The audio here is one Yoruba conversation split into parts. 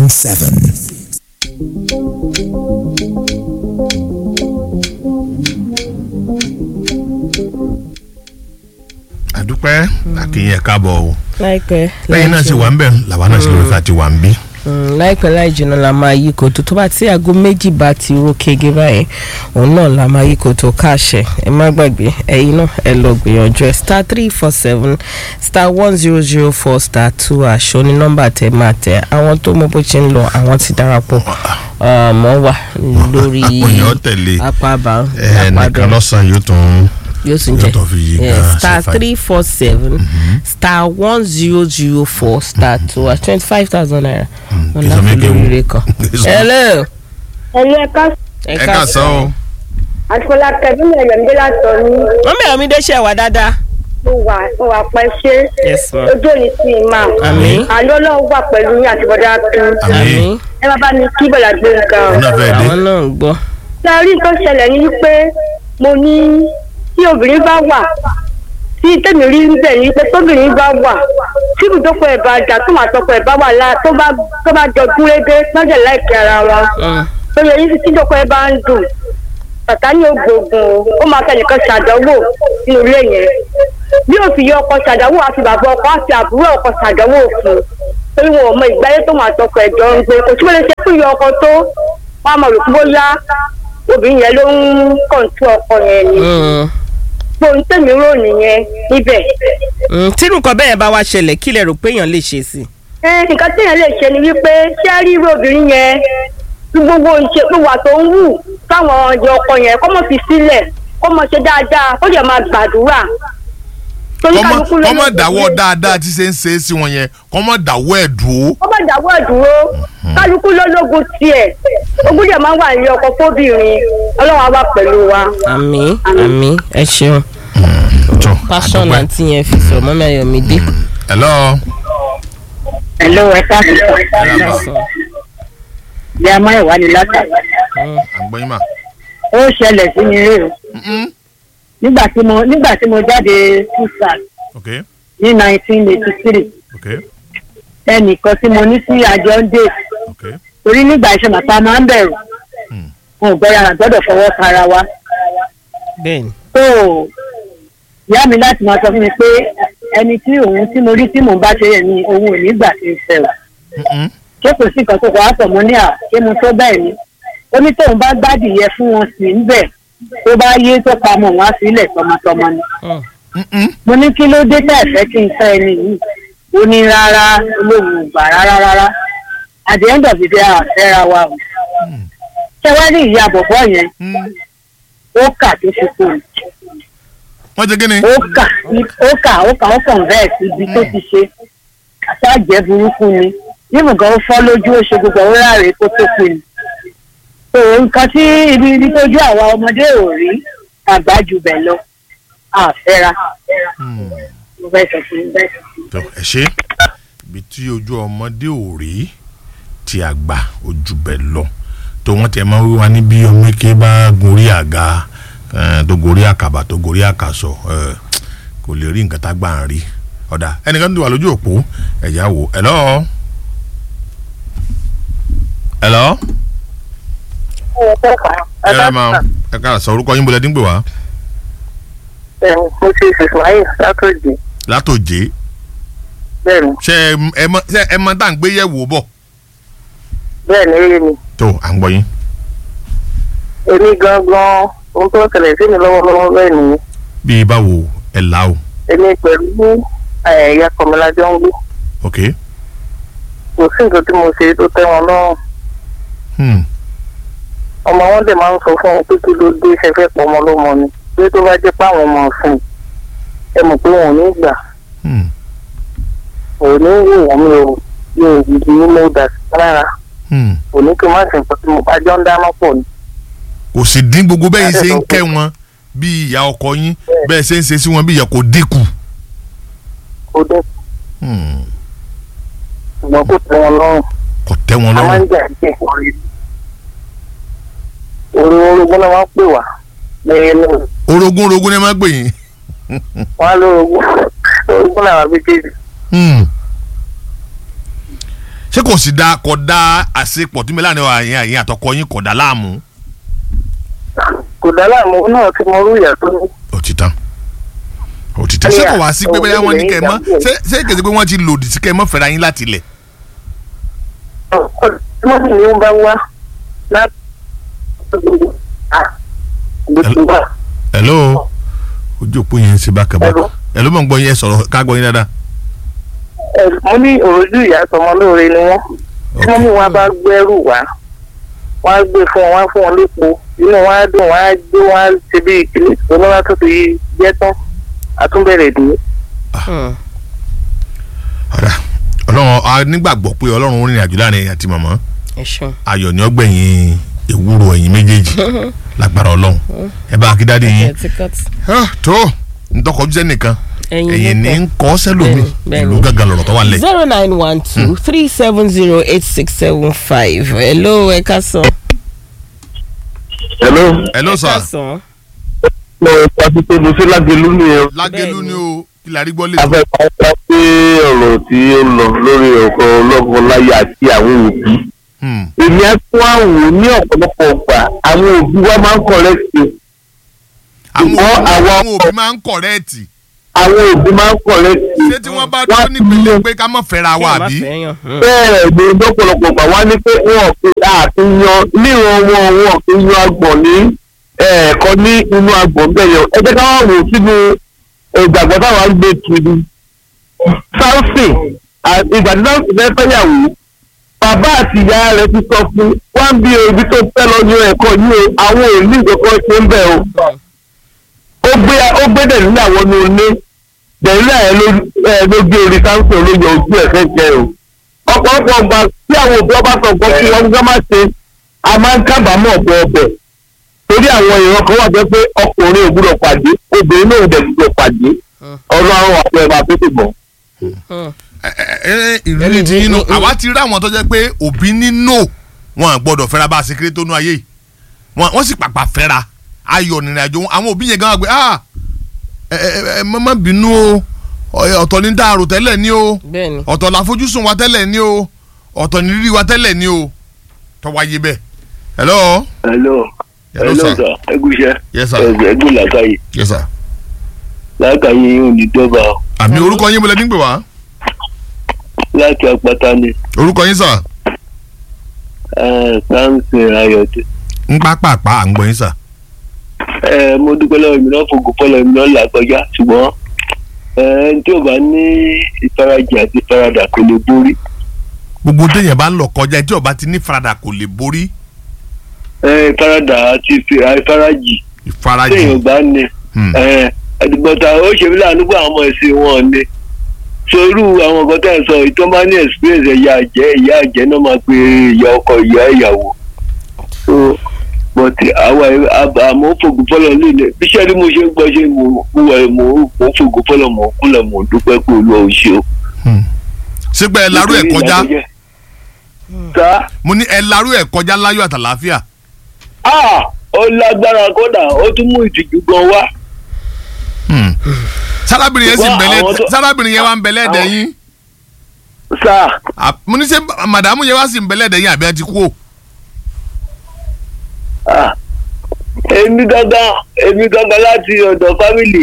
96.7. àdúpẹ́ àkìyẹ káàbọ̀ o láìpẹ́ lẹ́yìn náà sì wà ń bẹ̀ làwa náà sì lórí àti wà ń bí. Mm, láìpẹ́ láì jìnnà la máa yí kòtò tó bá tí aago méjì bá ti ro kege báyìí òun náà la máa yí kòtò káàṣẹ ẹ má gbàgbé ẹ̀yin náà ẹ lọ gbìyànjú ẹ star three four seven star one zero zero four star two aṣọ ní nọ́mbà tẹ máa tẹ àwọn tó mọ bó ṣe ń lọ àwọn ti darapọ̀ mọ́ wà lórí àwọn èèyàn tẹ̀lé apá bá ẹ nìkan lọ́sàn-án yóò tún yóò tún yóò jẹ tún fi yí Yeah, gan star ṣe fàájì. three four seven star one zero zero four star two at twenty five thousand naira wọn kí sọ láti mí kéwù. lórí rẹ kan. Kí sọ- hello. ẹ̀yin ẹ̀ka ẹ ká sọ o àtìkọ́lá kẹ́bí ẹ̀yọ̀mídé látọ̀ ní wọ́n bẹ̀rẹ̀ mi dé ṣe wà dáadáa. mo wà mo wà pẹ́ ṣé yes ma. ojú òní sí i máa àmín àlọ́ ọlọ́run wà pẹ̀lú yín àti bọ́dá tún àmì àmín ẹ má bá mi kí bọ̀dà gbé nǹkan o. òun náà fẹ́ dé àwọn náà ń gbọ́. ṣé a rí nǹkan ṣẹlẹ̀ ní wípé mo ní tí obìnrin bá wà tí tèmi rí níbẹ̀ ní pé tóbìnrin bá wà tí ibùdókọ̀ ẹ̀ bá jà tó máa tọkọ̀ ẹ̀ bá wà lá tó bá tó bá jọ gúnrégé lọ́jọ́ láìpẹ́ ara wọn Mm, tó yẹ yín tí ìdókọ̀ ẹ̀ bá ń dùn bàtà ní ògbógun o ó máa fẹ́ nìkan ṣàdánwò nínú ilé yẹn bí òfin yọ ọkọ ṣàdánwò àti bàbá ọkọ àti àbúrò ọkọ ṣàdánwò fún torí wọn ò mọ ìgbáyé tó máa tọkọ ẹjọ ń gbé kò tí wọn lè ṣe fún ìyọ ọkọ tó wọn á mọ rò pé bóyá obìnrin yẹn ló ń kọ̀ǹtú ọkọ yẹn ni mm, gbóhùn tèmi rò nìyẹn níbẹ̀. mm. tí nǹkan bẹ́ẹ̀ bá wá ṣẹlẹ̀ kí lẹ rò pé èèyàn lè ṣe sí. ẹ nǹkan téèyàn lè ṣe ni wípé ṣé rí irú obìnrin yẹn tí gbogbo ìṣe pé wà tó ń wù táwọn ọjọ́ ọkọ yẹn kọ́ mọ̀ fi sílẹ̀ kọ́ mọ̀ ṣe dáadáa ó yẹ máa gbàdúrà. torí kọ́mọ kálukú ló kọ́mọ lè dáwọ́ ṣe. dáadáa tí ṣe ń ṣe é sí wọn yẹn kọ́mọ dáwọ́ ẹ̀ dúró. ó bá dáwọ́ ìdúró kálukú lólógun tiẹ̀ ogún dẹ̀ máa ń wà ní ọkọ fóbìnrin ọlọ́run á wà pẹ̀lú wa. àmín àmín ẹ ṣeun tó passion àdúpẹ́. àti yẹn fi sọ mọ́mí ayọ̀mídé. hello ẹ̀lọ́ ẹ̀ka ìyá amáyẹ̀wá ni látà àgbọ̀yìn mà. ó ṣẹlẹ̀ sí mi rè o nígbà tí mo nígbà tí mo jáde fúsàl ok ní nineteen eighty three ok ẹnìkan tí mo ní sí àjọ ń dé ok torí nígbà iṣẹ́ màpá máa ń bẹ̀rù Hmm. wọn ò gbọ́dọ̀ àrà gbọ́dọ̀ fọwọ́ tara wa bẹ́ẹ̀ni. tó ìyá mi láti máa sọ fún mi pé ẹni tí òun tí mo rí tí mò ń bá ṣe yẹn ni òun ò ní gbà ṣe fẹ́ o Mm-mm. ṣé kò sí nǹkan tó kọ́ àpọ̀ mọ́ ní à ṣé mo tó bẹ́ẹ̀ ni ó ní tóun bá gbádìí yẹ fún wọn sí ń bẹ̀ tó bá yé tó pamọ́ wọn á sílẹ̀ tọmọtọmọ ni Mm, Mm-mm. mo ní kí ló dé tẹ̀ fẹ́ kí n fẹ́ ẹni yìí ó ní rárá olóhùn ò gbà rárá rárá at the end of the day àfẹ́ra wa o ṣé wá ní ìyá bọ̀bọ̀ yẹn Mm. ó kà tó ṣe kú ni wọ́n ti gíni. ó kà ó kà ó kà ó kàn bẹ́ẹ̀ sí ibi tó ti ṣe àṣàjẹ́ burúkú ni nímú gan ó fọ́ lójú ó ṣe gbogbo ó ráre kó tó kú ni tó nǹkan tí ibi ibi tójú àwa ọmọdé ò rí àgbà jù bẹ́ẹ̀ lọ àfẹ́ra Mm. mo fẹ́ sọ fún un bẹ́ẹ̀. tó ẹ ṣe ibi tí ojú ọmọdé ò rí tí àgbà ojú bẹ̀ lọ tó wọ́n tẹ̀ máa ń wíwá ní bí ọmọ eke bá gorí àga eh, tó gorí àkàbà tó gorí àkàsọ̀ eh, kò lè rí nǹkan tá gbà ń rí ọ̀dà ẹnìkan tó wà lójú òpó ẹ̀já wò hello hello ẹ ẹ máa ẹ ká sọ orúkọ yín bọ́lẹ̀ dín pè wá mo ṣe ìsìláyè látòjì látòjé bẹ́ẹ̀ ni ṣé ẹ- ẹ mọ ṣé ẹ mọ tá à ń gbé yẹ̀wò bọ̀ bẹ́ẹ̀ ni eré mi tó à ń gbọ́ yín. èmi gangan ohun tó ń ṣẹlẹ̀ sí mi lọ́wọ́lọ́wọ́ bẹ́ẹ̀ nìyí bíi báwo ẹ là o èmi pẹ̀lú ẹ̀yà kọ̀mọ́lájọ́ ń gbé ok kò sí nǹkan tí mo ṣe tó tẹ́ wọn lọ́rùn hmm. ọmọ wọn dẹ̀ máa ń sọ fún wọn pé kí ló dé ṣẹfẹ́ pọ̀ ọmọ lọ́mọ ni pé tó bá jẹ́ páwọn ọmọ ọ̀sìn ẹ mọ̀ pé wọn ò ní gbà Hmm. ò ní wò wọ́n mi ò mi ò gidi ní mo dà sí lára Hmm. ò ní kí n má sì nǹkan tí mo bá jọ ń dáná pọ̀ ni. kò sì dín gbogbo bẹ́ẹ̀ ṣe ń Ẹ kẹ́ wọn bí ìyá ọkọ yín bẹ́ẹ̀ ṣe ń ṣe sí wọn bí ìyá kò dínkù. kó dé Hmm. ṣùgbọ́n kò tẹ́ wọn lọ́rùn kò tẹ́ wọn a máa ń lọ́rùn. jà sí ìkọrin orí orogún náà wọ́n pè wá lẹ́yìn náà orogún orogún ni ẹ máa gbè yín. wọ́n á lórogún orogún làwọn méjèèjì Hmm. ṣé ṣé kò sì da kò da àṣepọ̀ tí mẹ́lá ni àyìn àyìn àtọkọ yín kò dá láàmú. kò dá láàmú náà tí mo rú ìyá tó ní. òtítàn òtítàn ṣé kò wá sí pé bẹ́ẹ̀ wọ́n ní kẹ́ ẹ mọ́ ṣé ṣé kèsì pé wọ́n ti lòdì sí kẹ́ ẹ mọ́ fẹ́ra yín láti ilẹ̀. wọ́n sì ní wọ́n bá wá láti. hello ojú òpó yẹn ń ṣe bákan bákan Hello. hello mọ̀ ń gbọ́ yẹn sọ̀rọ̀ ká gbọ́ yín dáadáa. mo ní òrojú ìyá tọmọ lóore ni wọ́n tí wọ́n mú wọn bá gbẹ́rù wá wọ́n á gbé fún wọn wọ́n á fún wọn lépo inú wọn á dùn wọ́n á gbé wọn á ṣe bí ìkíni ìgbónáwá tó ti jẹ́ tán àtúnbẹ̀rẹ̀ dé. Hmm. ọ̀rà ọlọ́run a nígbàgbọ́ pé ọlọ́run rìnrìn àjò láàrin ẹ̀yìn àti màmá ẹ ṣeun. ayọ̀ ni ọgbẹ̀yìn ewúro ẹ̀yìn méjèèjì lágbára ọlọ́run ẹ bá akíndádé yín ẹ ti cut. Ah, tó ntọ́kọ̀jú sẹ́nìkan ẹ̀yin ẹ̀yìn ní nìkan. ń kọ́ sẹ́lómi Bẹ́ẹ̀ni, bẹ́ẹ̀ni. ìlú gángan lọ̀rọ̀ tó wà lẹ̀. zero nine one two three seven zero eight six seven five hello ẹ ká sọ. hello hello ẹ sir ká sọ. mo pàṣẹ pé mo ṣe lágẹlú ni o lágẹ̀lú ni o kí la rí gbọ́ lè tó. afẹ́fẹ́ pé ọ̀rọ̀ tí ó lọ lórí ọkọ̀ ọlọ́kọ̀ọ́láyà àti àwọn òbí Hmm. èmi á tún àwò ní ọ̀pọ̀lọpọ̀ ọgbà àwọn òbí wa máa ń kọ̀rẹ́tì àwọn Ṣùgbọ́n òbí- àwọn- àwọn òbí máa ń kọ̀rẹ́ẹ̀tì àwọn òbí máa ń kọ̀rẹ́tì ṣé tí wọ́n bá dúró nípele pé ká mọ̀ fẹ́ra wa Kí ẹ má àbí. fẹ́ yàn. Hmm. bẹ́ẹ̀ ni lọ́pọ̀lọpọ̀ gbà wá ní pé wọn fi àfihàn níran wọn wọn fi yan agbọ̀n ní ẹ̀ẹ̀kan ní inú agbọ̀n bẹ́ẹ̀ yẹn ẹ jẹ́ ká wá wò sínú ìgbàgbọ́ táwa ń gbé kiri sáfìn ìgbà tí sáfìn fẹ́ fẹ́yàwó bàbá àti ìyá rẹ̀ ti sọ fún wọn bí ibi tó fẹ́ lọ yan ẹ̀kọ́ yìí o àwọn ò ní ìkọ̀kọ̀ ṣe ń bẹ̀ o ó gbé ó gbé dẹ̀lílà wọnú ilé dẹ̀lílà ẹ̀ ló ẹ̀ ló gbé orí sáfìn ló yọ ojú ẹ̀ fẹ́ jẹ o ọ̀pọ̀lọpọ̀ ọgbà tí àwọn òbí ọba sọ nǹkan tí wọ́n gbọ́ máa ṣe a máa ń kábàámọ̀ ọ̀bọ̀ ọbẹ̀ torí àwọn èèyàn kan wà jẹ́ pé ọkùnrin ò gbúdọ̀ pàdé obìnrin náà ò dẹ̀ gbúdọ̀ pàdé ọlọ́run àpò ẹ̀bà tó ti bọ̀. Hmm. Ẹ- ẹ- ẹ- ìrírí ti yín nù àwa ti rí àwọn tó jẹ́ pé òbí ní no wọn à gbọ́dọ̀ fẹ́ra bá a ṣe kéré tó nú ayé yìí Wọ́n- wọ́n sì pàpà fẹ́ra ayọ̀ nìrìn àjò wọn àwọn òbí yẹn gan wà pé ah ẹ ẹ ẹ má má bínú o Ọ- ọ̀tọ̀ ní dáàrò tẹ́lẹ̀ ní o bẹ́ẹ̀ni. ọ̀tọ̀ làfojúsùn wa tẹ́lẹ̀ ní o ọ̀tọ̀ ní rírí wa tẹ́lẹ̀ ní o tọ́wáyé bẹ́ẹ̀ hello hello hello hello sir sir ẹgúnṣẹ yes sir ẹgbẹ làákàyè yes sir làákàyè yóò ní dọ́gba o àmì orúkọ yín mo lẹ nígbè wá láti àpáta ni orúkọ yín sir ẹ sáǹsì ayọ̀dẹ. ń pápápá à ń gbọ́ yín sir ẹ mo dúpẹ́ lọ́wọ́ mi náà fògùn fọlọ́ mi náà là kọjá ṣùgbọ́n ẹ ẹni tí ò bá ní ìfarajì àti ìfaradà kò lè borí gbogbo téèyàn bá ń lọ kọjá tí ó bá ti ní faradà kò lè borí ẹ ìfaradà àti ìfi- ìfarajì ìfarajì téèyàn bá ní Hmm. ẹ ẹdùgbọ́ta ó ṣe mí láàánú pé àwọn ọmọ ẹ̀sìn wọn ni sorú àwọn nǹkan tẹ̀ ń sọ ìtọ́ bá ní experience ẹ̀yà àjẹ́ ìyá àjẹ́ náà máa pe ìyá ọkọ ìyá ìyàwó so but àwa àmọ́ fògùn fọlọ́ líle bíṣẹ́ ni mo ṣe ń gbọ́ ṣe mo mo wẹ̀ mo mo fògùn fọlọ́ mo kúnlẹ̀ mo dúpẹ́ pé olúwa ò ṣe o. sígbà ẹ larú ẹ kọjá sá mo ní ẹ larú ẹ kọjá láyọ̀ àtàlàáfíà ah ó lágbára kódà ó tún mú ìtìjú gan wá. sárábìnrin yẹn sì ń Ṣùgbọ́n bẹ̀lẹ̀ àwọn tó- sárábìnrin yẹn wá ń bẹ̀lẹ̀ ẹ̀dẹ̀ àwọn- yín sá À, mo ní sẹ́ màdàmú yẹn wá sì ń bẹ̀lẹ̀ ẹ̀dẹ̀ yín àbí ẹ ti kú o. ah èmi gangan èmi gangan láti ọ̀dọ̀ fámìlì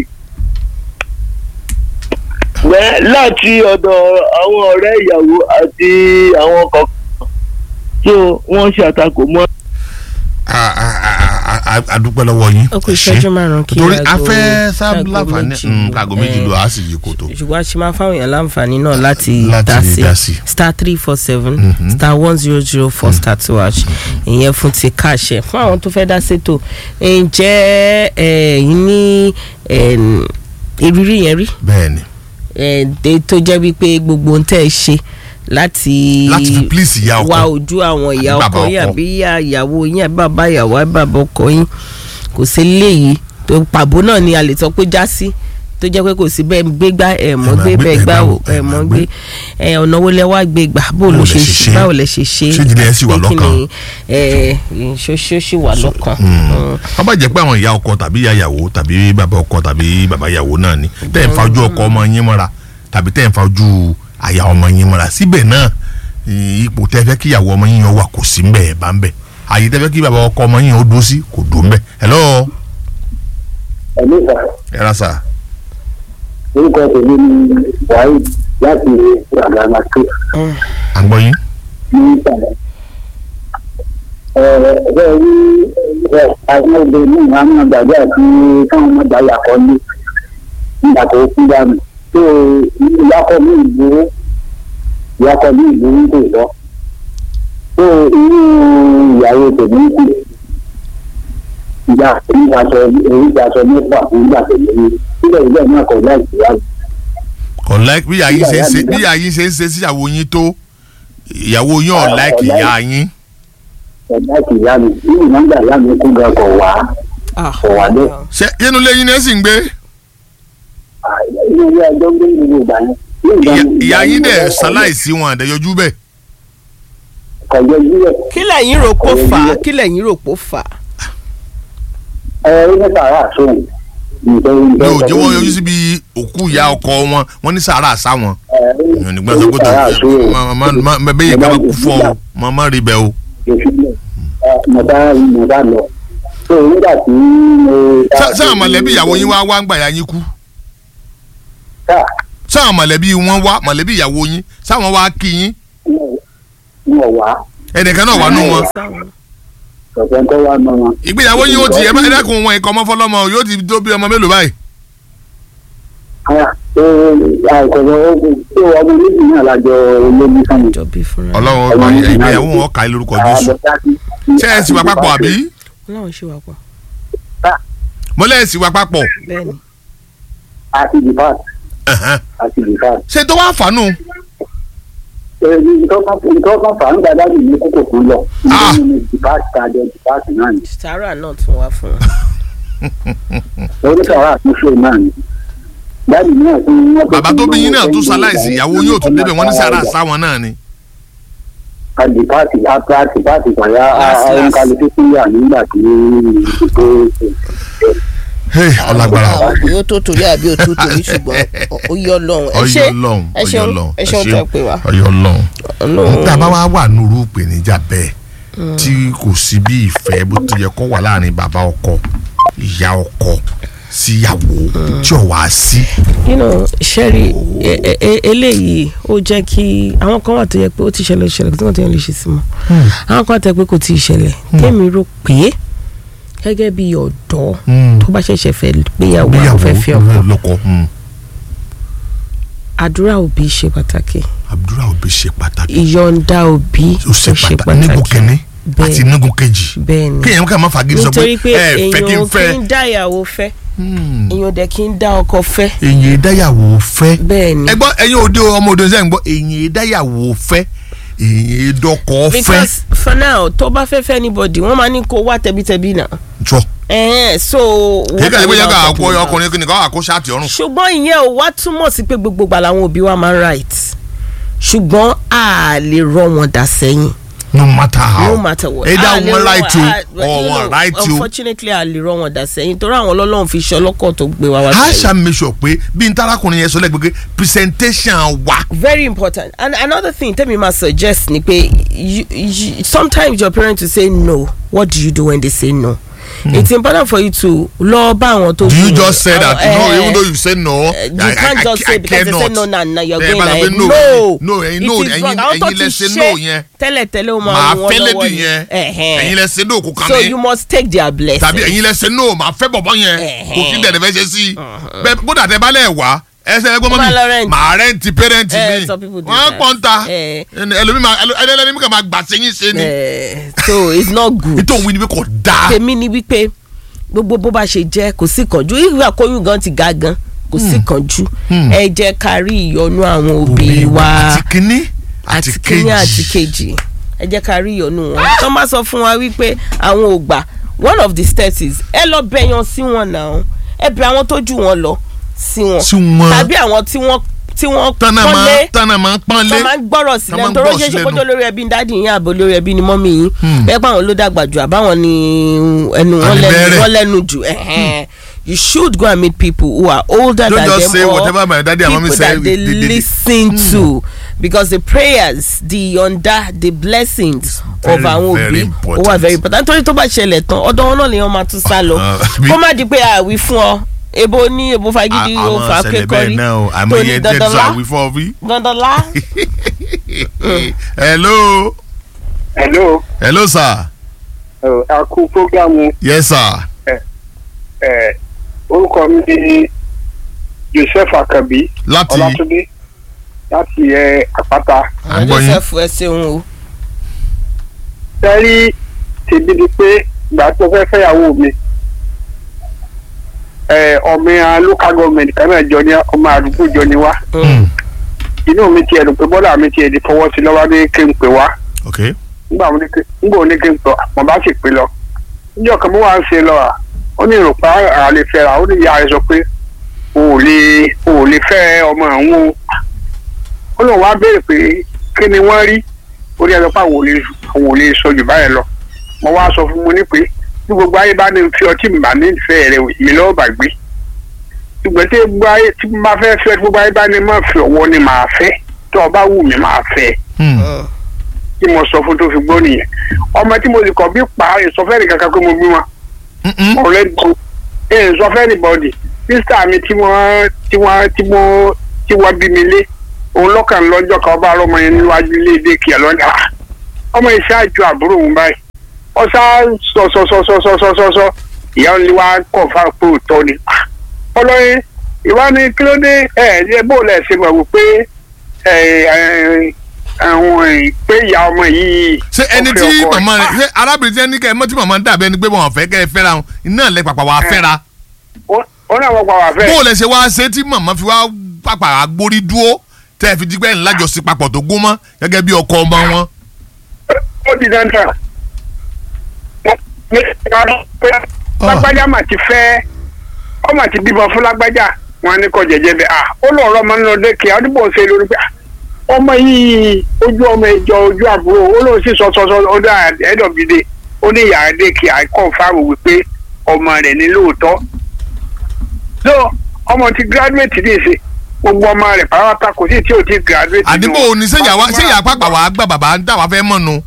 Bẹ́ẹ̀ láti ọ̀dọ̀ àwọn ọ̀rẹ́ ìyàwó àti àwọn kọ̀ọ̀kan tó wọ́n ṣàtakò mọ́. A- a- a- a- a- a dúpẹ́ lọ́wọ́ yín. ó kù Ẹ ṣé. ìṣẹ́jú márùn-ún kí torí aago- a fẹ́ aago sábà láǹfààní méjì mm, lù. aago méjì Eh, lò á sì yí kòtò. ṣùgbọ́n a ṣe máa fáwọn èèyàn láǹfààní náà láti Láti dá sí dá sí. star three four seven star one zero zero four star two hash ìyẹn fún ti káàṣẹ fún àwọn tó fẹ́ dá sétò ǹjẹ́ ẹ̀yin ní em, ìrírí yẹn rí bẹ́ẹ̀ni Eh, dé tó jẹ́ wípé gbogbo ń tẹ́ ẹ ṣe láti láti fi pílíìsì ìyá ọkọ wá ojú àwọn ìyá Àbí bàbá ọkọ yín ọkọ. àbí ìyá ìyàwó yín àbí bàbá ìyàwó àbí bàbá ọkọ yín kò sí léyìí tó pàbó náà ni a lè sọ pé já sí tó jẹ́ pé kò sí bẹ́ẹ̀ gbé gbá ẹ̀ mọ́ Ẹ máa gbé gbé- bẹ́ẹ̀ ẹ gbá máa ò wò, ẹ ẹ̀ máa mọ́ gbé. gbé ẹ̀ ọ̀nà wo lẹ wá gbé gbà bó ló Bó ṣe lẹ ṣe ṣe? báwo lẹ ṣe ṣe Ṣé ìdílé ẹ sì wà àti pé kí lọ́kàn? ni, ẹ̀ ṣoṣo sì wà lọ́kàn. Mm. wọ́n bá jẹ́ pé àwọn ìyá ọkọ tàbí ìyá ìyàwó tàbí bàbá ọkọ tàbí bàbá ìyàwó náà ni tẹ́ ẹ̀ ń fa ojú ọkọ ọmọ yín mọ́ra tàbí tẹ́ ẹ̀ ń fa ojú àyà ọmọ yín mọ́ra síbẹ̀ náà ì- ipò tẹ́ fẹ́ kí ìyàwó ọmọ yín yẹn wà kò sí mbẹ́ ẹ̀ bá ń bẹ̀ àyè tẹ́ fẹ́ kí bàbá ọkọ ọmọ yín yẹn ó dúró sí kò dúró mbẹ́ hello ẹ̀mí ìgbà ẹ ra sà orúkọ tèmi ni wahid láti àgbàlá tó à ń gbọ́ yín ní ìsàlẹ̀. ẹ̀ẹ́dẹ́ rí ẹ̀ àwọn obìnrin náà máa ń gbàgbé àti káwọn ọmọ ìgbà yàkọ́ ní nígbà tó kú dànù tó ìyàkọ́ ní ìgboro ìyàkọ́ ní ìgboro kò lọ. tó inú ìyàwó tèmi kù ìyá ìgbàsọ ìgbàsọ nípa ìgbà tèmi síbẹ̀ ìgbà náà kọ̀ láì ìyàwó. kò like bí ìyá yín ṣe ń ṣe bí ìyá yín ṣe ń ṣe sí ìyàwó yín tó ìyàwó yín ọ̀ Ah, like kò like. ìyá yín ẹ̀dá ìyá mi nínú nọ́mbà ìyá mi kú gan kọ̀ wá. Ah, Kò wá dé. ṣé inú ilé yín ni ẹ sì ń gbé ilé ilé ẹjọ́ gbé gbogbo ìgbà yẹn. Ní ìgbà Ìyá- yẹn- ìyá yín dẹ̀ ìgbà yẹn- ṣaláìsí wọn àdẹ́yọjú bẹ́ẹ̀ kọjọ jílẹ̀ kí lẹ̀yin rò pó fà á kí lẹ̀yin rò pó fà á. ẹ ẹ ní sàrà sóhun. nítorí bí ò jẹ́ wọ́n yọjú síbi òkú ìyá ọkọ wọn wọ́n ní sàárà sá wọn èèyàn nígbà tó kó tó bẹ́ẹ̀ yìí ká bá kú fún ọ mọ má rí bẹ́ẹ̀ o mo bá mo bá lọ. tó nígbà tí mo. Ṣá- sáà mọ̀lẹ́bí ìyàwó yín wá wá ń gbà yá yín kú sáà sáà mọ̀lẹ́bí wọn wá mọ̀lẹ́bí ìyàwó yín sáwọn wá kí yín mo wà ẹnìkan náà wà nù wọn ọ̀sẹ̀ tó wà mọ́ wọn. ìgbéyàwó yín ó ti ẹ bá ẹ dákun wọn ikọ̀ ọmọ fọlọ́mọ yóò ti tó bí ọmọ mélòó báyìí àìkọ̀wé ogun tó ọmọ méjì náà lájọ olómi sánmi. jọ bí fúnra ọlọ́run ọgbà ìgbéyàwó wọn kà í lórúkọ jésù ṣé ẹ sì wà papọ̀ àbí Ọlọ́run ṣe wà pọ̀ mo lẹ́ẹ̀ sì wà papọ̀ bẹ́ẹ̀ ni. àti dìpáàt Ẹ̀hẹ́n. àti dìpáàt. ṣé tó wá fàánù nǹkan kan fà ń gba dáàbì ní kókò fún lọ. Ah. nínú dìpáàt tàjọ dìpáàt náà ni. sàárà náà tún wá fún un. oníkàwá àtúnṣe náà ni. dáàbì náà tún wọ́n bàbá tó bí yín náà tún ṣaláìsí ìyàwó yóò tún débẹ̀ wọ́n ní sàárà sáwọn náà ni àdìpáàtì àdìpáàtì pàyà Last, last. àǹkálùkù fúnyà nígbà tí ó Hey, ọlágbára o. bóyá ó tó torí àbí ó tó torí ṣùgbọ́n ó yọ lọ́hùn. ẹ ṣé ọyọ lọhùn ẹ ọyọ ṣeun lọhùn ẹ ṣeun tẹ pé wá. ọyọ lọhùn. Ọlọ́run. tá a bá wá wà nùrú ìpèníjà bẹ́ẹ̀ tí kò sí bí ìfẹ́ bó ti yẹ kó wà láàrin bàbá ọkọ ìyá ọkọ síyàwó tí ò wá sí. you know sẹ́rí ẹ- ẹ- ẹ- eléyìí ó jẹ́ kí àwọn kan wà tó yẹ pé ó ti ṣẹlẹ̀ ṣẹlẹ̀ kí wọ́n ti yẹn lè ṣe sí mọ́ àwọn kan wà tó yẹ pé kò tí ì ṣẹlẹ̀ tèmi rò pé gẹ́gẹ́ bí ọ̀dọ́ tó bá ṣẹ̀ṣẹ̀ fẹ́ gbéyàwó àwọn fẹ́ fi ọkọ lọkọ àdúrà òbí ṣe pàtàkì àdúrà òbí ṣe pàtàkì ìyọ̀ǹda òbí ó ṣe pàtàkì nígun kínní àti bẹ́ẹ̀ nígun kejì bẹ́ẹ̀ ni kéèyàn ká má fagídí sọ pé nítorí pé ẹ fẹ́ kí n èèyàn kì fẹ́ í dá ìyàwó fẹ́ Hmm. èèyàn dẹ̀ kì í dá ọkọ fẹ́ èyàn ìdáyàwó fẹ́ bẹ́ẹ̀ ni ẹ gbọ́ ẹ̀yin òde ọmọ òde ṣe ń gbọ́ èyàn ìdáyàwó fẹ́ èyàn ìdọ́kọ̀ fẹ́ because for now tó bá fẹ́ fẹ́ anybody wọ́n máa ní kó wá tẹbítẹbí náà jọ. ẹ̀ẹ́n so. kí kàdé bóyá ká what àkó are we ọkùnrin kí nìkan àkó ṣáàtì ọrùn. ṣùgbọ́n ìyẹn ò wá túmọ̀ sí pé gbogbo gbà làwọn òbí wa máa ń right ṣùgbọ́n a lè rọ wọn dà sẹ́yìn no matter how no matter what either a lè wọn rọ right a- o or you wọn know, right o. unfortunately a lè rọ wọn dà sẹ́yìn torí àwọn ọlọ́run fi ṣe ọlọ́kọ̀ tó gbé wa wá a sẹ́yìn. ṣá make sure pé bí n tarakùnrin yẹn sọ lẹ́gbẹ̀ẹ́ pé presentation wa. very important and another thing tell ma suggest ni pe you, you, sometimes your parents will say no what do you do when they say no mm. it's important for you to lọ bá àwọn tó do you kù. just say that Àwọn, no eh, even though you say no. eh, you can't just say because they say no na na you're Eh, going bá sọ pé ahead no, no no, ẹ̀yin no, it is ẹ̀yin- wrong àwọn tó ẹ̀yin ti lẹ ṣe ṣe no yẹn. tẹ́lẹ̀tẹ́lẹ̀ ó máa màá rún wọn fẹ́ lọ́wọ́ lédi ni. yẹn Ẹ̀hẹ́n. ẹ̀yin lẹ ṣe no kò kàn so mí you must take their blessing tàbí ẹ̀yin lẹ ṣe no màá fẹ́ bọ̀bọ̀ yẹn kò sí dẹ̀dẹ̀ fẹ́ ṣe sí i bẹ́ẹ̀ kódà tẹ bá lẹ̀ wá ẹsẹ̀ ẹgbẹ́ Tó bá lọ mọ́mí rent. màá rẹ́ǹtì pẹ́rẹ́ǹtì Eh, mi some people do wọ́n that. pọ́n ta Eh. ẹlòmí máa ẹlẹ́ni mi kàn máa gbà sẹ́yìn ṣe ni Eh, so it's not good. ètò òun ni pé kò dáa tèmi ni wípé gbogbo bó bá ṣe jẹ́ kò sí kánjú ìgbà kóyún gan ti ga gan kò sí kánjú ẹ jẹ́ ká rí ìyọnu àwọn òbí wa àti kínní àti àti kíní àti kejì kejì ẹ jẹ́ ká rí ìyọnu wọn tó má sọ fún wa wípé àwọn ò gbà one of the steps is ẹ lọ bẹyan sí wọn náà ẹ bẹ àwọn tó jù wọn lọ sí wọn sí wọn tàbí àwọn tí wọ́n tí wọ́n tánà máa pọ́nlé tánà máa pọ́nlé tó máa ń gbọ́rọ̀ sí Tó máa lẹ́nu ń tó gbọ́rọ̀ rọ́ṣẹ́ sí ṣe lẹ́nu. kójó lórí ẹbí ní dáàdì yín àbò lórí ẹbí ní mọ́mì yín bẹ́ẹ̀ pé àwọn ló dàgbà jù àbáwọn ni ẹnu wọn lẹ́nu Àníbẹ̀rẹ̀. wọn lẹ́nu jù ẹ̀hẹ́n. you should go and meet people who are older Don't than just them say or whatever my daddy and mommy people say, that they they- they- they- listen to because the prayers the yọ̀ǹda the blessings very, of àwọn very òbí ó important. wà very important nítorí tó bá ṣẹlẹ̀ tán ọ̀dọ̀ wọn náà lèèyàn máa tún sá lọ Ah, bí- kó má di pé àwí fún ọ ebo ní ebo fagidi o àwọn fà ṣẹlẹ̀ kékọ́rí bẹ́ẹ̀ náà o àmọ́ tó ní iye jẹ́ dandan sọ lá àwífọ́ bí. dandan lá. hello hello hello sir a kú programu yes sir orúkọ mi ni joseph akabi láti ọlátúndé láti àpáta À ń gbọ́ yín. joseph ẹ ṣeun o. sẹ́rí tèmi ni pé ìgbà tó fẹ́ fẹ́yàwó mi ẹ, ọmọ ya local government kan náà jọ ní ọmọ àdúgbò jọ ní wá Mm, inú mi tiẹ̀ dùn pé bọ́dà mi tiẹ̀ di fọwọ́ sí lọ́wọ́ ní kí n pè wá ok nígbà wo ni kí nígbà wo ni kí n pè mo bá sì pè lọ níjọ́ kan mo wá ń ṣe lọ à ó ní ìrùpá àlè fẹ́ra ó ní ìyá rẹ̀ sọ pé o ò lè o ò lè fẹ́ ọmọ àwọn o ó lóun wá béèrè pé kí ni wọ́n rí ó ní ẹjọ́ pé àwọn ò lè àwọn ò lè sọ jù báyẹn lọ mo wá sọ fún mo ní pé bí gbogbo ayé bá ní fi ọtí mi bá ní ìfẹ́ rẹ mi lọ́wọ́ bá gbé ṣùgbọ́n tí gbogbo ayé tí mo bá fẹ́ fẹ́ gbogbo ayé bá ní má fi ọwọ́ ni màá fẹ́ tí ọba wù mí màá fẹ́ Mm, tí mo sọ fún tó fi gbọ́ nìyẹn ọmọ tí mo sì kọ̀ bí pa ìsọfẹ́rì kankan pé mo bí wọn mm, mm. ọ̀rẹ́ gbọ́ ẹ̀ ìsọfẹ́rì bọ́ọ̀dì sísá mi tí wọ́n tí wọ́n tí wọ́n tí wọ́n bí mi lé òun lọ́kàn lọ́jọ́ kan ọba ọlọ́mọ yẹn níwájú ilé ìdè kìá lọ́dà ọmọ yìí ṣáàjú àbúrò òun báyìí ọ̀sá sọ̀sọ̀sọ̀sọ̀sọ̀sọ̀ ìyá òun ni wàá kọ̀ fáwọn pé òótọ́ ni ọlọ́yin ìwà ni kí ló dé ẹ̀ ẹ̀ bó lẹ̀ ṣe mọ̀ wípé ẹ̀ ẹ̀ àwọn ìpè ìyá ọmọ yìí. ṣé ẹni ó fẹ́ tí ọkọ màmá rẹ̀. rẹ ṣé arábìnrin tí ẹni kẹ́ ẹ mọ́ tí màmá ń dàbẹ́ ni pé wọn ò fẹ́ kẹ́ ẹ fẹ́ra wọn iná lẹ pàpà wà á fẹ́ra Ó- ó náà wọ́n pa wà fẹ́. bó o lẹ ṣe wá ṣe tí màmá fi wá pàpà agbórí dúró tẹ́ ẹ fi dígbẹ́ ńlá jọ sí papọ̀ tó gún mọ́ gẹ́gẹ́ bí ọkọ ọmọ wọn. ó di dandan. Wọ́n- ní ọdún pé lágbájá mà ti fẹ́ ọ mà ti bímọ fún lágbájá wọn ní kọ jẹjẹ bẹ à ó lọ ọ̀rọ̀ ọmọ nínú dẹkẹ ọdúnbọ ṣe lórí pé à, ọmọ yìí ojú ọmọ ìjọ ojú àbúrò ó lóun sì sọ sọ sọ ọdún ẹdọgide ó ní ìyá dẹkẹ àìkọfàmù wípé ọmọ rẹ̀ ní lóòótọ́ so ọmọ ti graduate ní ìsìn gbogbo ọmọ rẹ̀ pàápàá kò sí tí ò ti graduate. nínú àdìbò òní sẹ́yà wá wọn. sẹ́yà pàpà wà á gbà bàbá ń dà wá fẹ́ mọ̀ nu.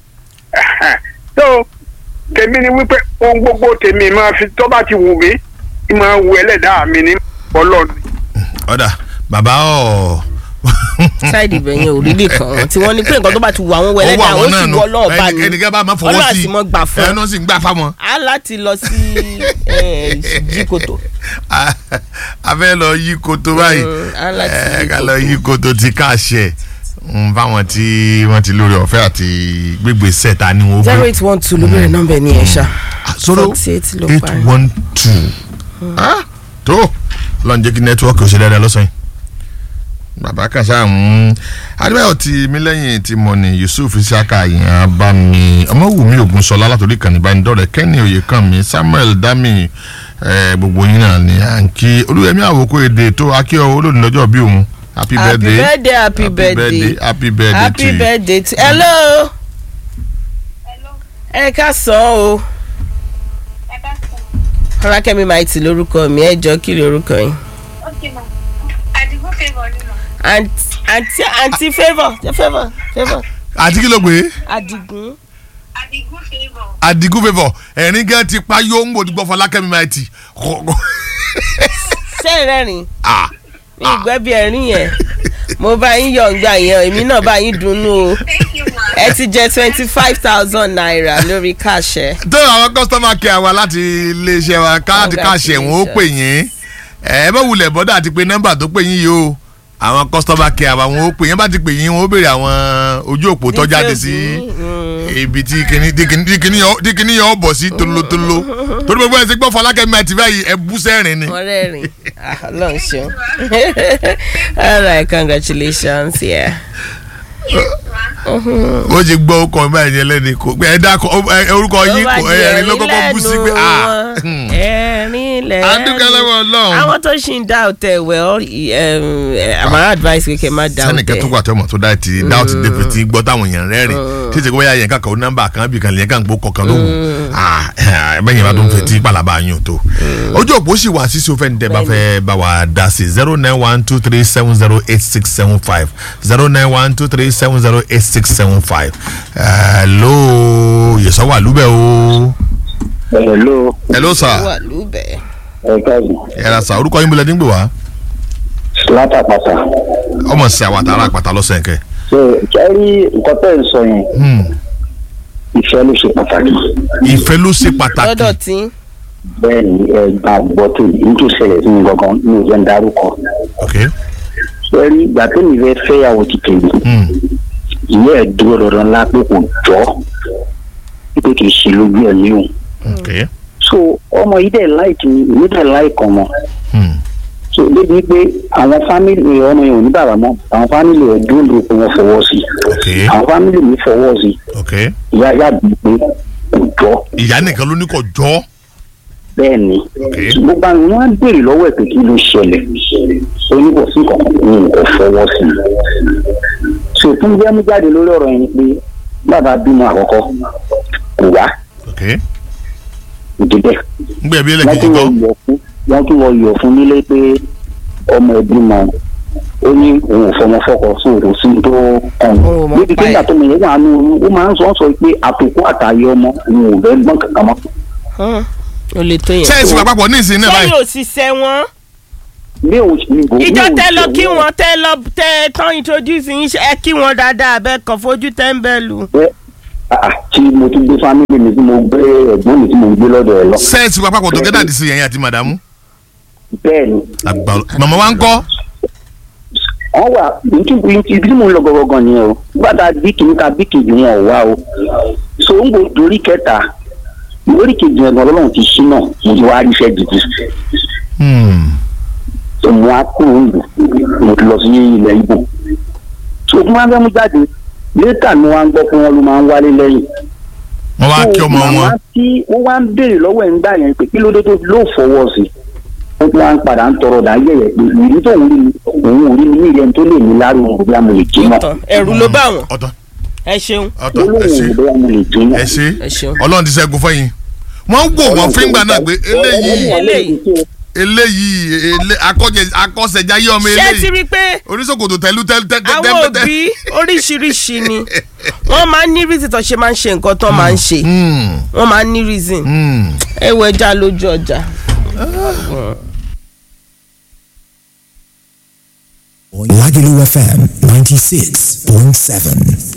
so tèmi ni wípé ohun gbogbo tèmi máa fi tó bá ti wù mí tí máa wù ẹlẹ́dàá mi ní ọlọ́run. ọ̀dà bàbá ọ̀ ṣáìdì ibẹ̀ yẹn ò rí lè kàn án tí wọ́n ní pé nǹkan tó bá ti wù àwọn ó wẹ̀lẹ́ wà náà ó wọn sì náà nù wọ́ lọ́ọ̀ bá ní ẹnìkan bá máa fọwọ́ ọlọ́run sí àti mọ́ gbà fún ẹ náà sì ń gbà fáwọn. a láti lọ sí eh, jíkòtò a fẹ́ lọ yí koto báyìí Mm, a láti ẹ yí ká koto. lọ yí koto ti káàṣẹ fáwọn tí wọ́n ti lórí ọ̀fẹ́ àti gbégbé sẹ́ta ni wọ́n zero eight one two ló bẹ̀rẹ̀ nọ́mbà ẹ̀ ní ẹ̀ ṣá sọ̀rọ̀ forty eight ló eight parí. one two tó lọ́n jẹ́ kí nẹ́tíwọ́ọ̀kì ó ṣe dáadáa lọ́sàn-án yìí bàbá kan ṣáà ń adébáyọ̀ ti mílẹ́yìn ti mọ̀ ní yusuf isaka yìí bá mi ọmọwùmí ògúnṣọlá látòrí kan ìbánidọ́rẹ̀ kẹ́ni oyèkànmí samuel dami eh, gbogbo yín náà ni à ń kí olúyẹmí àwòkọ èdè tó akíọ olóòdì lọ́jọ́ bí òun happy happy birthday birthday happy birthday happy birthday to happy you. birthday to hello ẹ ká sọ ọ́ o ọlákẹ́mi maiti lórúkọ mi ẹ jọ kí lórúkọ yín Okay, ma. Àdìgún favour ni ma. àǹtí àǹtí àǹtí favour jẹ́ favour favour àti kí ló gbé adigun Àdìgún favour. adigun favour ẹ̀rín gan ti pa yóò ń gbòdúgbò fọlákẹ́mi máa ti sẹ́yìn rẹ́rìn ah mi ìgbẹ́ bí ẹ̀rín yẹn mo bá yín yọ̀ǹgbà yẹn èmi náà bá yín dunnú o Thank you, ma. ẹ ti jẹ twenty five thousand naira lórí káṣẹ. tó àwọn customer care wa láti iléeṣẹ́ wa káàdì káàṣẹ̀ wọn ó pè yín ẹ bá wulẹ̀ bọ́dà àti pé nọ́mbà tó pè yín yìí o àwọn customer care wa wọn ó pè yín bá ti pè yín wọn ó béèrè àwọn ojú òpó tó jáde sí ibi tí kìíní tí kìíní tí kìíní yọ tí kìíní yọ bọ̀ sí tolótoló torí gbogbo ẹ̀ ṣe gbọ́ fọlákẹ́mi àti báyìí ẹ bú sẹ́rìn ni. wọ́n rẹ́rìn ọlọ́run ṣeun all right congratulations yeah. Yes, ma. ó ti gbọ́ ọkọ̀ báyìí yẹn lẹ́ni kò ẹ dákọ̀ ẹ orúkọ yín kò ẹ̀rín ló kọ́kọ́ bú sí pé ah ẹ̀rín lẹ́nu a dúpẹ́ lọ́wọ́ ọlọ́run. àwọn tó ṣì ń dá òtẹ̀ wẹ̀ ọ́ àmàrà advice kékeré má dá sẹ́nìkẹ́ tó òtẹ̀ wà tó mọ̀ tó dá ti dá òtí dẹ́pẹ̀ tí gbọ́ táwọn èèyàn rẹ́rìn títí kó bóyá yẹn kankan ó nọ́mbà kan bí kan lè yẹn kan gbó kọ̀ọ̀kan lóhùn bẹ́yìn bá tó ń fẹ́ tí pàlàbà yín ò tó. ojú òpó sì wà sísè òfẹ́ níta bá fẹ́ bá wa dá sí zero nine one two three seven zero eight six seven five zero nine one two three seven zero eight six seven five hello yẹsọ wà lúbẹ̀ o. hello hello sir wà lúbẹ̀. ẹ káàbọ̀ ẹ ra sà orúkọ yín bọ̀lẹ̀ nígbò wá látàpàtà ọmọ sí àwọn àtàrà àpàtà lọ́sẹ̀ nkẹ́. ṣe kẹ́rí nǹkan tẹ́ ń sọ yẹn ìfẹ́ ló ṣe pàtàkì ìfẹ́ ló ṣe pàtàkì. lọ́dọ̀ tí bẹ́ẹ̀ ni ẹ gbà gbọ́ tó yìí tó ṣẹlẹ̀ sí mi gangan ní ìjẹ́ ń darúkọ ok kẹ́rí ìgbà tó mi fẹ́ fẹ́yàwó ti tèmi Hmm. ìyá ẹ̀ dúró dandan ńlá pé kò jọ́ pé kì í ṣe lójú ẹ̀ ní òun ok so ọmọ yìí dẹ̀ láìkì mi èmi dẹ̀ láìkì ọmọ Hmm. so débi pé àwọn fámìlì ọmọ yẹn ò ní bàbá mọ́ àwọn fámìlì ẹ̀ dúró lórí pé wọ́n fọwọ́ sí ok àwọn fámìlì mi fọwọ́ sí ok ìyá yá bí pé kò jọ́ ìyá nìkan ló ní kò jọ́ bẹ́ẹ̀ ni Okay. gbogbo àwọn wọn á béèrè lọ́wọ́ ẹ̀ pé kí ló ṣẹlẹ̀ oníkò sí kankan ní kò fọwọ́ sí i so fún bí ẹmu jáde lórí ọ̀rọ̀ yẹn ni pé bàbá bímọ àkọ́kọ́ kò wá ok ìdíbẹ̀ ngbẹ bí wọ́n ẹlẹ́kejì tún lọ gbọ́ yọ̀ fún wọ́n tún lọ yọ̀ fún nílé pé ọmọ ẹbí mọ ó ní òun ò fọmọ fọkọ sí òun sí tó kàn Òun ò mọ̀ níbi pa tí ẹ̀. nígbà tó mọ yẹn wà nù ó máa ń sọ sọ pé àtòkù àtàyè ọmọ òun ò fẹ́ gbọ́n kankan mọ́ o lè tó yẹn. sẹ́yìn wà papọ̀ ní ìsìn náà sẹ́yìn báyìí ò sì sẹ́ wọn. bí òun ní kò ìjọ bí tẹ òun lọ ṣe kí òun- wọn tẹ lọ tẹ tán introduce yín ṣe- ẹ kí wọn dáadáa bẹ́ẹ̀ kàn fojú tẹ́ńbẹ́lú. pé àà, tí mo tún gbé fámìlì mi tí mo gbé ẹ̀gbọ́n mi tí mo gbé lọ́dọ̀ ẹ̀ lọ. sẹ́yìn wà papọ̀ tó gẹ́dà dì sí yẹn àti màdàmú bẹ́ẹ̀ ni àgbà màmá wa ń kọ́ wọ́n wà nítorí ibi tí mo ń lọ gọ́gọ́gọ́ nìyẹn o gbàdá bí kìíní ka bí kejì wọn ò wá o so ń bò lórí kẹta lórí kejì yẹn gan lọ́lọ́run ti ṣí náà mo ti wá rí iṣẹ́ gidi Hmm. so mo á kúrò ń lò mo ti lọ sí ilẹ̀ Ìgbò so tí wọ́n á fẹ́ mú jáde létà ni wọ́n á gbọ́ pé wọ́n ló máa ń wálé lẹ́yìn wọ́n wá kí ọmọ màmá wọn tí wọ́n wá ń béèrè lọ́wọ́ ẹ̀ ń gbà yẹn pé kí ló dé tó ló fọwọ́ sí ó tún wá ń padà ń tọrọ dà yẹ̀yẹ̀ pé ìrírí tó ń rí mi òun ò rí mi ní ìyẹn tó lè ní lárú òun bí a mo lè jí náà tán ẹ̀rù ló bá wọn. ọ̀tọ̀ ẹ ṣeun ọ̀tọ̀ ó ẹ lóun ṣe ò bí a mo lè jí náà. ẹ ṣe ẹ ṣeun. ọlọ́run ti ṣẹ́gun fẹ́yìn wọ́n wò wọ́n fíngbà náà pé eléyìí eléyìí. eléyìí ele- akọ́jẹ- akọ́sẹ̀jáyé ọmọ ṣé ti eléyìí rí i pé oníṣòkòtò tẹ̀lú tẹ̀lú tẹ̀lú àwọn òbí oríṣiríṣi ni wọ́n máa ń ní reason tó ṣe máa ń ṣe nǹkan tó máa ń ṣe wọ́n máa ń ní reason ẹ wọ ẹja lójú ọjà. Lagelu FM 96.7.